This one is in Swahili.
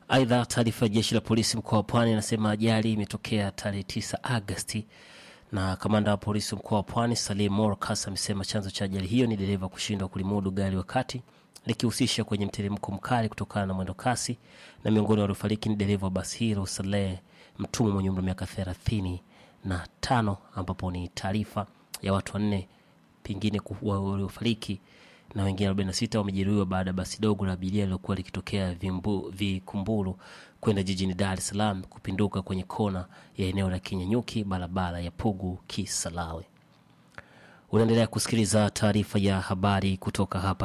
Aidha, taarifa ya jeshi la polisi mkoa wa Pwani inasema ajali imetokea tarehe 9 Agasti, na kamanda wa polisi mkoa wa Pwani Salim Morkas amesema chanzo cha ajali hiyo ni dereva kushindwa kulimudu gari wakati likihusisha kwenye mteremko mkali kutokana na mwendo kasi, na miongoni waliofariki ni dereva wa basi hilo Saleh Mtumwa mwenye umri wa miaka thelathini na tano, ambapo ni taarifa ya watu wanne pengine ku- wa- waliofariki na wengine 46 wamejeruhiwa baada ya basi dogo la abiria lilokuwa likitokea Vimbu- Vikumbulu kwenda jijini Dar es Salaam kupinduka kwenye kona ya eneo la Kinyanyuki, barabara ya Pugu Kisalawe. Unaendelea kusikiliza taarifa ya habari kutoka hapa